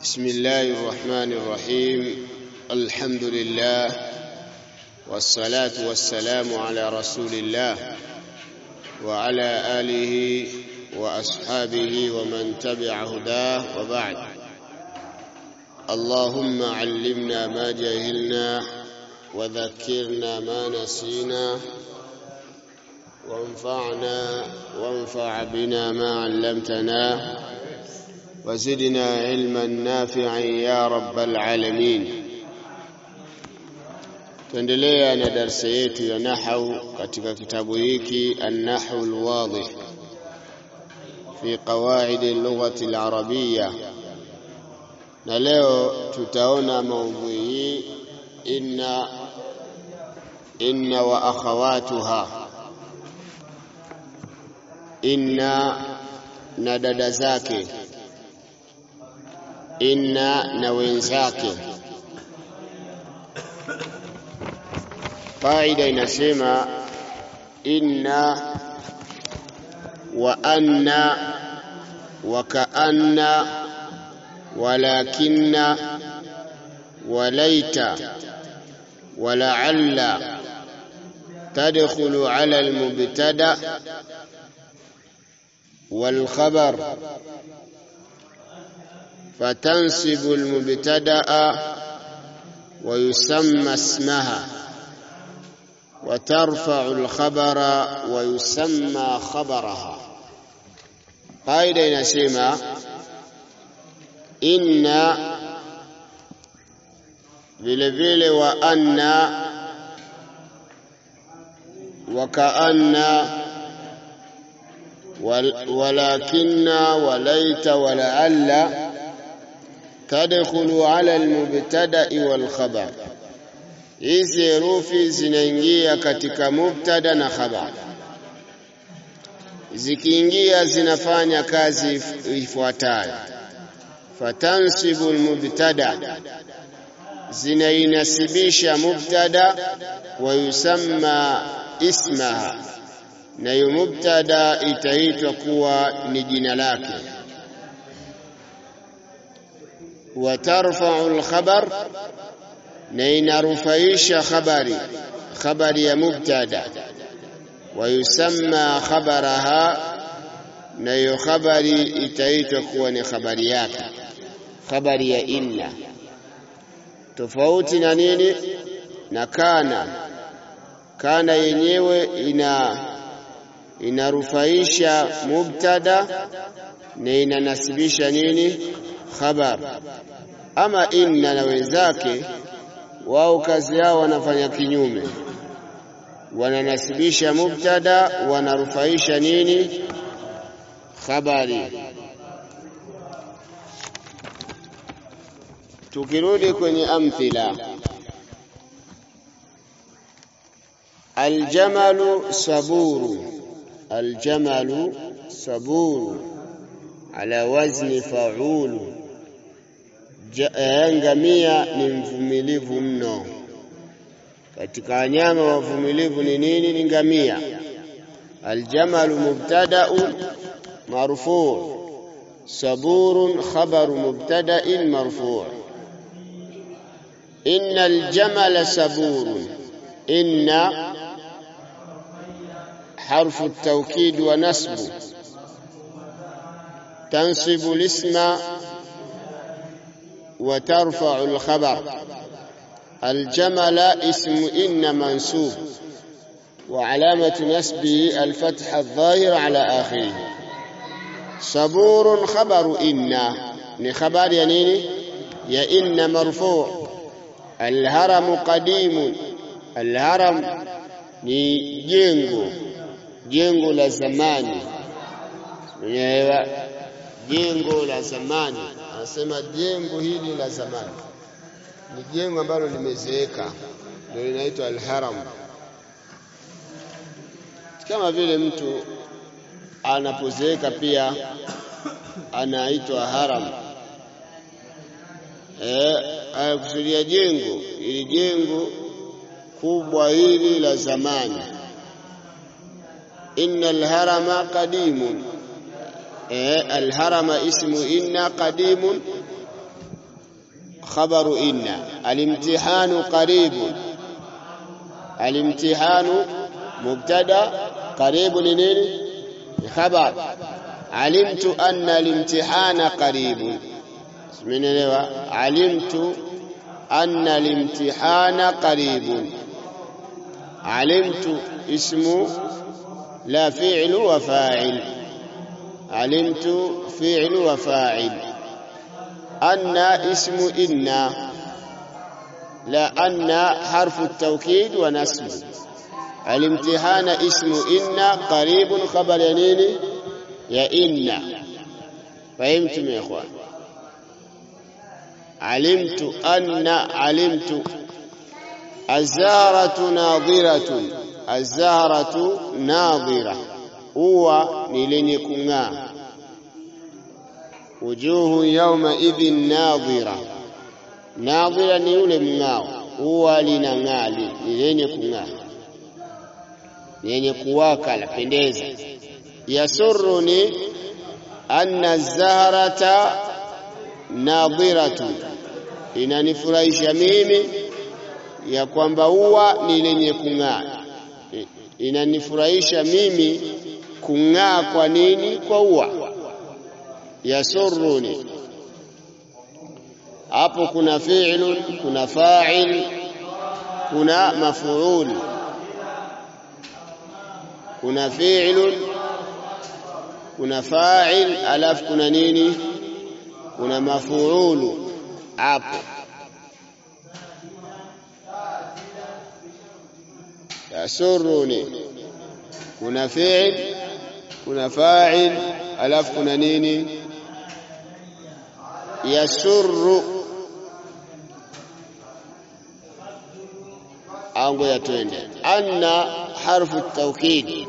بسم الله الرحمن الرحيم الحمد لله والصلاة والسلام على رسول الله وعلى آله وأصحابه ومن تبع هداه وبعد اللهم علمنا ما جهلنا وذكرنا ما نسينا وانفعنا وانفع بنا ما علمتنا وزدنا علما نافعا يا رب العالمين tuendelea na darsa yetu ya nahau katika kitabu hiki an-nahwu al-wadih fi qawaid al-lughati al-arabiyya na leo tutaona maudhui hii inna inna wa akhawatuha inna na dada zake inna na wenzake faida inasema inna wa anna wa kaanna walakinna walaita ولعل تدخل على المبتدا والخبر فتنصب المبتدا ويسمى اسمها وترفع الخبر ويسمى خبرها قاعده inasema inna vile vile wa anna wa kaanna walakinna walaita walaalla tadkhulu ala almubtada'i wal khabar hizi herufi zinaingia katika mubtada na khabar zikiingia zinafanya kazi ifuatayo fatansibu almubtada zinainasibisha mubtada wa yusamma ismaha nayo mubtada itaitwa kuwa ni jina lake wa tarfa'u al-khabar na inarufaisha khabari khabari ya mubtada wa yusamma khabaraha nayo khabari itaitwa kuwa ni khabari yake khabari ya inna tofauti na nini na kana kana yenyewe ina inarufaisha mubtada na inanasibisha nini khabar ama inna na wenzake wao kazi yao wanafanya kinyume wananasibisha mubtada wanarufaisha nini khabari tukirudi kwenye amthila aljamalu saburu aljamalu saburu ala wazni faulu ngamia ni mvumilivu mno katika wanyama wavumilivu ni nini ni ngamia aljamalu mubtada'un marfu' saburun khabaru mubtada'in marfu' إن الجمل سبور إن حرف التوكيد ونسب تنصب الاسم وترفع الخبر الجمل اسم إن منسوب وعلامة نسبه الفتح الظاهر على آخره صبور خبر إن لخبر ينيني يا إن مرفوع Alharamu qadimun, alharam ni jengo, jengo la zamani. Unaelewa? Jengo la zamani, anasema jengo hili la zamani ni jengo ambalo limezeeka, ndio linaitwa alharam. Kama vile mtu anapozeeka pia anaitwa haram. Eh, anakusudia jengo ili jengo kubwa hili la zamani. Inna alharama qadimun, eh, alharama ismu inna qadimun khabaru inna alimtihanu qaribun alimtihanu mubtada qaribu ni nini ni khabar alimtu anna alimtihana qaribun simenielewa alimtu anna alimtihana qaribun alimtu ismu la fi'lu wa fa'il alimtu fi'lu wa fa'il anna ismu inna لا أن حرف التوكيد ونسب الامتحان اسم إن قريب خبر ينيني يا إن فهمتم يا إخوان علمت أن علمت الزهرة ناظرة الزهرة ناظرة هو نيلني كنا وجوه يومئذ ناظره nadhira ni yule mng'ao, huwa linang'aa, ni lenye kung'aa, ni lenye kuwaka, lapendeza. Yasuruni anna zahrata nadhiratu, inanifurahisha mimi ya kwamba huwa ni lenye kung'aa. Inanifurahisha mimi kung'aa. Kwa nini? Kwa huwa. Yasuruni hapo kuna fi'lun, kuna fa'il, kuna maf'ul. Kuna fi'lun, kuna fa'il, alafu kuna nini? Kuna maf'ulu hapo. Yasuruni, kuna fi'il, kuna fa'il, alafu kuna nini? Yasurru ango ya twende anna harfu taukid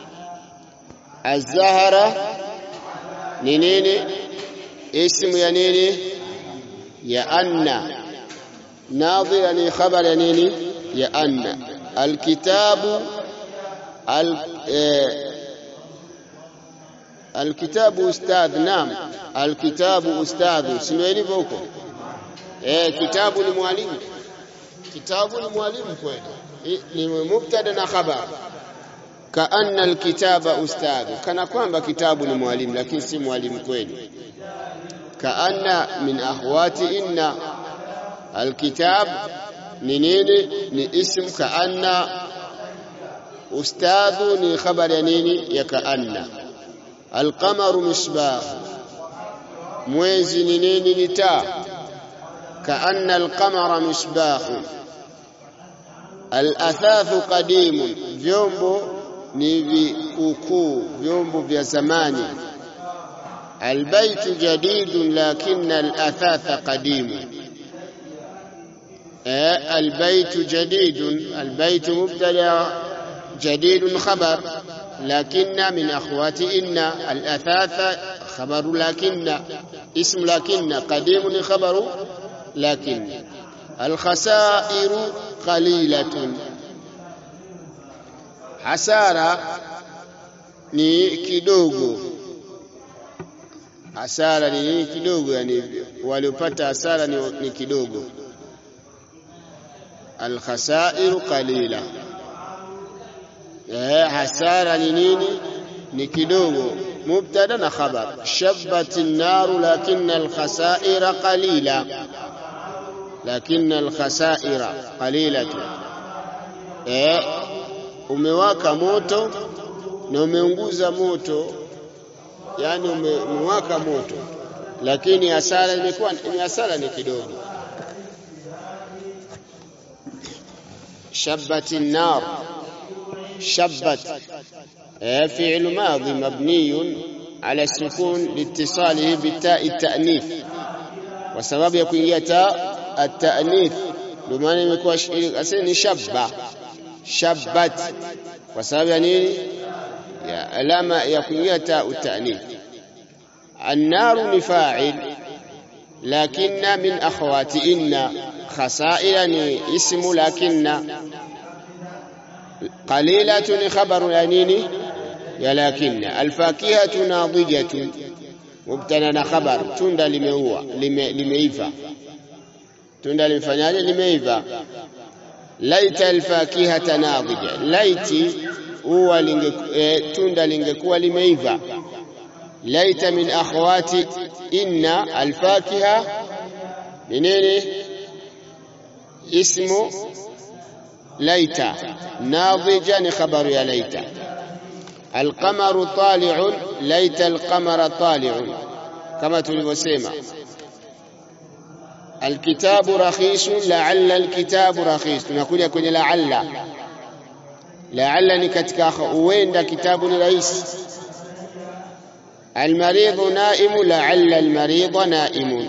azahara ni nini ismu ya nini ya anna nadhira ni khabar ya nini ya anna alkitabu al alkitabu ustadh naam alkitabu ustadh sio ilivyo huko eh kitabu ni mwalimu kitabu ni mwalimu kweli, ni mubtada na khabar. Kaanna alkitaba ustadhu, kana kwamba kitabu ni mwalimu, lakini si mwalimu kweli. Kaanna min akhwati inna, alkitab ni nini? Ni ism kaanna. Ustadhu ni khabar ya nini? Ya kaanna. Alqamaru misbah, mwezi ni nini? Ni taa. Kaanna alqamara misbahu Alathathu qadimun, vyombo ni vikukuu, vyombo vya zamani. Albaytu jadidun lakinna alathatha qadimun. Albaytu jadidun, albaytu mubtada, jadidun khabar, lakinna min akhwati inna. Alathatha khabaru lakinna, ismu lakinna, qadimun khabaru lakinna. Alkhasairu qalilatun, hasara ni kidogo. Hasara ni nini? Kidogo, yani waliopata hasara ni, ni kidogo. Alkhasairu qalila, eh, hasara ni nini? Ni kidogo. Mubtada na khabar. Shabbat an-naru lakinna alkhasaira qalila lakini alkhasaira qalilatu, eh, umewaka moto na umeunguza moto, yani umewaka moto, lakini hasara imekuwa ni hasara ni kidogo. Shabbati nar, shabbat eh, fi'lu madhi mabniyun ala sukun liittisalihi bitai ta'nith, kwa sababu ya kuingia ta at-ta'nith ndio maana imekuwa asili ni shabba shabbat, kwa sababu ya nini? Ya alama ya kuingia ta utanith. An-naru ni fa'il, lakinna min akhawati inna. Khasaira ni ismu lakinna. Qalilatu ni khabaru ya nini? Ya lakinna. Al-fakihatu nadijatun, mubtada na khabar, tunda limeua limeiva tunda limefanyaje limeiva laita alfakihata nadhija laiti huwa linge, e, tunda lingekuwa limeiva laita min akhawati inna alfakiha ni nini ismu laita nadhija ni khabaru ya laita alqamaru tali'un laita alqamara tali'un kama tulivyosema alkitabu rakhisun la'alla alkitabu rakhis tunakuja kwenye la'alla la'alla ni katika huenda kitabu ni rahisi almaridhu naimu la'alla almaridha naimun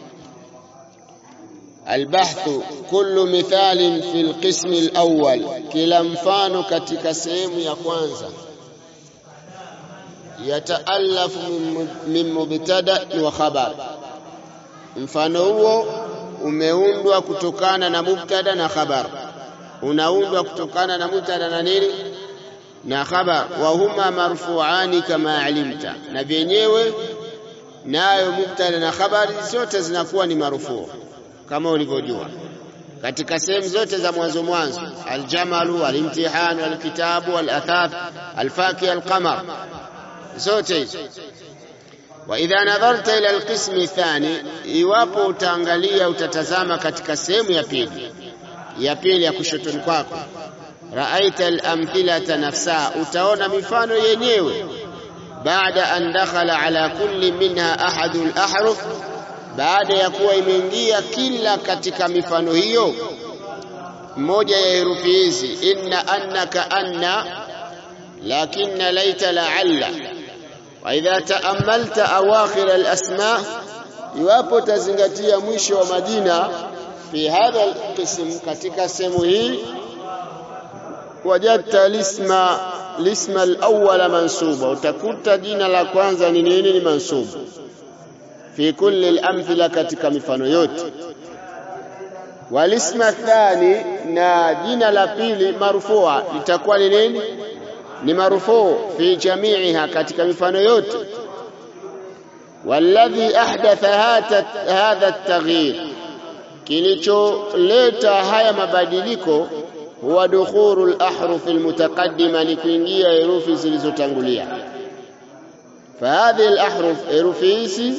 البحث كل مثال في القسم الأول كلا mfano katika sehemu ya kwanza yataalafu min mubtada wa khabar mfano huo umeundwa kutokana na mubtada na khabar unaundwa kutokana na mubtada na nini na khabar wa huma marfuani kama alimta na vyenyewe nayo mubtada na khabari zote zinakuwa ni marufuu kama ulivyojua katika sehemu zote za mwanzo mwanzo aljamalu alimtihanu alkitabu alathath alfaki alqamar zote hizo wa idha nadharta ila alqismi thani iwapo utaangalia utatazama katika sehemu ya pili ya pili ya kushotoni kwako raaita alamthilata nafsaha utaona mifano yenyewe baada an dakhala ala kulli minha ahadu alahruf baada ya kuwa imeingia kila katika mifano hiyo moja ya herufi hizi inna annaka anna lakinna laita la'alla wa idha ta'ammalta awakhir al-asma iwapo tazingatia mwisho wa majina fi hadha al-qism katika sehemu hii wajadta lisma lisma al-awwal mansuba utakuta jina la kwanza ni nini ni mansubu fi kulli al-amthila katika mifano yote walisma thani na jina la pili marfua litakuwa ni nini ni marfuu fi jami'iha katika mifano yote walladhi ahdatha hadha at-taghyir kilicholeta haya mabadiliko huwa dukhuru al-ahruf al-mutaqaddima ni kuingia herufi zilizotangulia fahadhi al-ahruf herufi hizi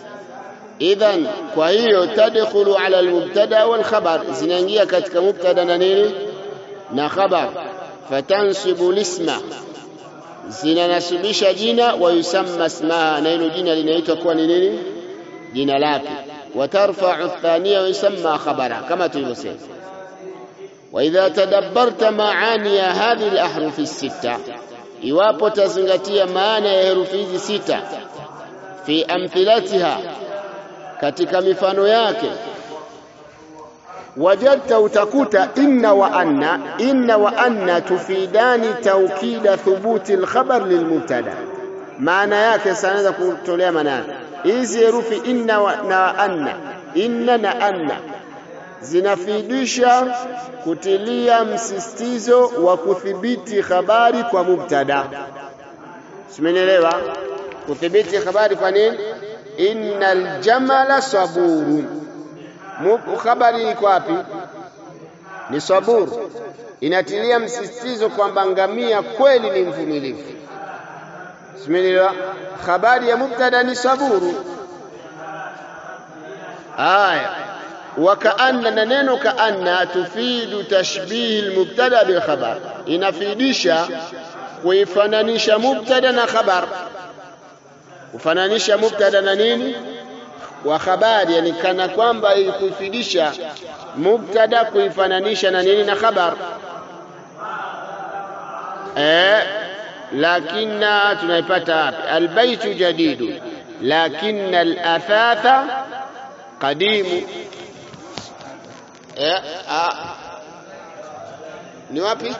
idhan kwa hiyo tadkhulu ala almubtada wal khabar zinaingia katika mubtada na nini na khabar fatansibu lisma zinanasibisha jina wa yusamma ismaha na hilo jina linaitwa kuwa ni nini jina lake watarfa'u athaniya wa yusamma khabara kama tulivyosema وإذا تدبرت معاني هذه الأحرف الستة iwapo tazingatia maana ya herufi hizi sita fi amthilatiha katika mifano yake wajadta utakuta inna wa anna inna wa anna tufidani taukida thubuti alkhabar lilmubtada maana yake sanaweza kutolea maana hizi herufi inna wa, na anna inna na anna zinafidisha kutilia msisitizo wa kudhibiti habari kwa mubtada simenielewa kudhibiti habari kwa nini innal jamala saburun habari iko wapi ni saburu inatilia msisitizo kwamba ngamia kweli ni mvumilivu simenielewa habari ya mubtada ni saburu aya wakaanna na neno kaanna tufidu tashbihi almubtada bil khabar inafidisha kuifananisha mubtada na khabar kufananisha mubtada na nini wa habari yani kana kwamba kuifidisha mubtada kuifananisha na nini na khabar eh lakina tunaipata wapi albaytu jadidu lakinna alathatha qadimu eh a ni wapi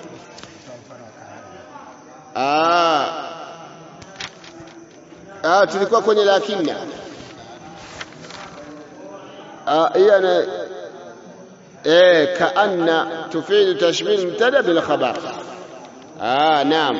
ah ah tulikuwa kwenye lakinna ah hiyo eh kaanna tufidu tashmil mubtada bil khabar ah naam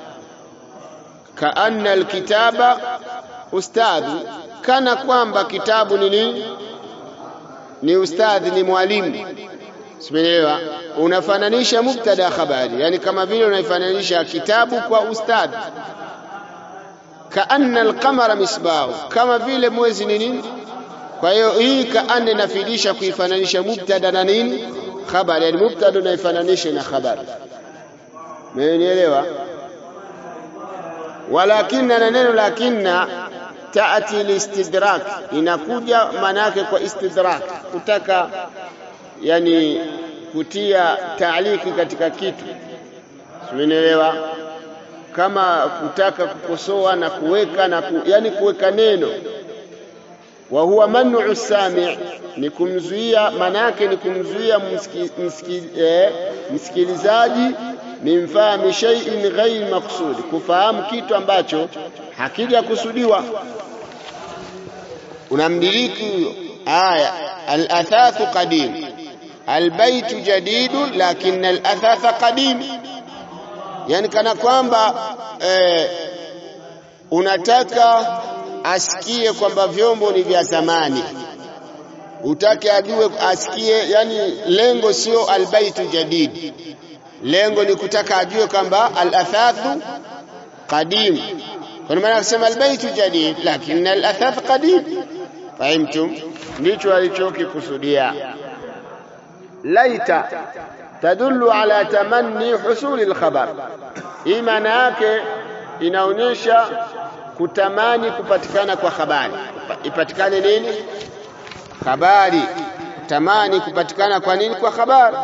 kaanna alkitaba ustadhi kana kwamba kitabu ni nini ni ustadhi, ni mwalimu. Simeelewa? Unafananisha mubtada khabari, yani kama vile unaifananisha kitabu kwa ustadhi. Kaanna alqamara misbahu, kama vile mwezi ni nini? Kwa hiyo hii kaanna inafidisha kuifananisha mubtada na nini? Khabari, yani mubtada unaifananisha na khabari. Mmenielewa? Walakinna na neno lakinna taati listidrak, inakuja maana yake kwa istidrak, kutaka yani kutia taaliki katika kitu, simenielewa? Kama kutaka kukosoa na kuweka na ku, yani kuweka neno. Wa huwa manu sami, ni kumzuia, maana yake ni kumzuia msiki, msiki, eh, msikilizaji min fahmi shay'in ghairi maqsud, kufahamu kitu ambacho hakija kusudiwa. Unamdiriki huyo. Aya, al-athathu qadim, albaytu jadidu lakin al-athatha qadim, yani kana kwamba eh, unataka asikie kwamba vyombo ni vya zamani, utake ajue asikie, yani lengo sio albaytu jadid lengo ni kutaka ajue kwamba al-athathu qadim. Kwa maana akisema albaytu jadid lakini al-athath qadim. Fahimtum? Ndicho alichokikusudia. Laita tadullu ala tamanni husuli al-khabar. Hii maana yake inaonyesha kutamani kupatikana kwa habari. Ipatikane nini? Habari. Tamani kupatikana kwa nini? Kwa habari.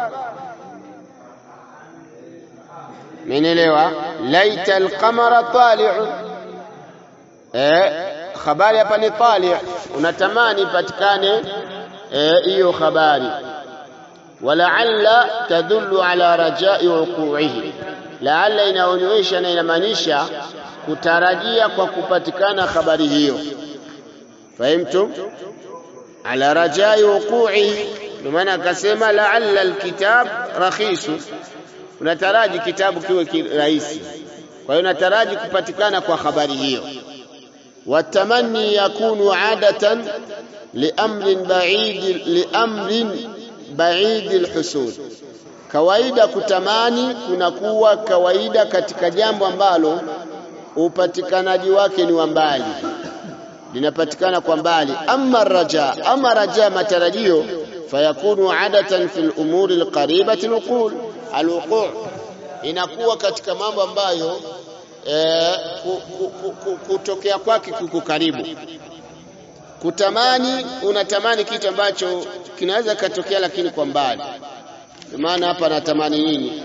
Menelewa, laita alqamara tali'un. Eh, habari hapa ni tali', unatamani ipatikane hiyo eh, habari. Walaalla tadullu ala rajai wuqu'ihi, laalla inaonyesha na inamaanisha kutarajia kwa kupatikana habari hiyo. Fahimtum? ala rajai wuqu'ihi, ndio maana akasema laalla alkitab rakhisu unataraji kitabu kiwe kirahisi. Kwa hiyo unataraji kupatikana kwa habari hiyo. Watamanni yakunu adatan liamrin baid liamrin baid alhusul, kawaida kutamani kunakuwa kawaida katika jambo ambalo upatikanaji wake ni wa mbali, linapatikana kwa mbali. Amma raja, ama raja, matarajio, fayakunu adatan fi lumuri alqaribati alwuqul alwuqu inakuwa katika mambo ambayo e, kutokea kwake kuko karibu. Kutamani, unatamani kitu ambacho kinaweza katokea lakini kwa mbali. Maana hapa natamani nini?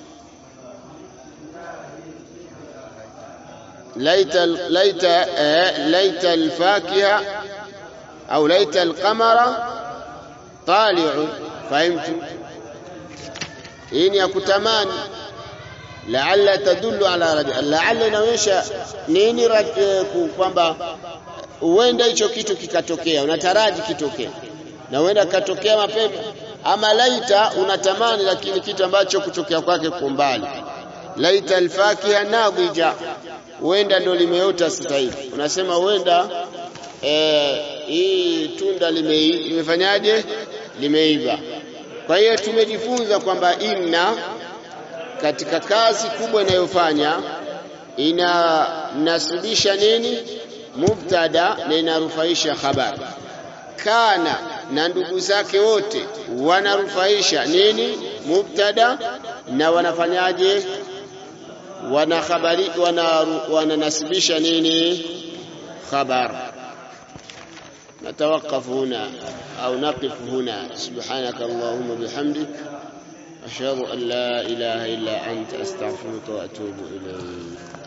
laita laita eh, laita alfakiha au laita alqamara tali'u. Fahimtu? hii ni ya kutamani. Laalla tadullu ala raja, laalla inaonyesha nini? Kwamba huenda hicho kitu kikatokea, unataraji kitokea na huenda katokea mapema. Ama laita unatamani, lakini kitu ambacho kutokea kwake kwa mbali. Laita alfakiha nadhija, huenda ndo limeota sasa hivi, unasema huenda eh, hii tunda limefanyaje, limeiva kwa hiyo tumejifunza kwamba inna katika kazi kubwa inayofanya inanasibisha nini? Mubtada na inarufaisha habari. Kana na ndugu zake wote wanarufaisha nini? Mubtada na wanafanyaje? Wanahabari, wananasibisha nini? Khabar. نتوقف هنا أو نقف هنا سبحانك اللهم بحمدك أشهد أن لا إله إلا أنت أستغفرك وأتوب إليك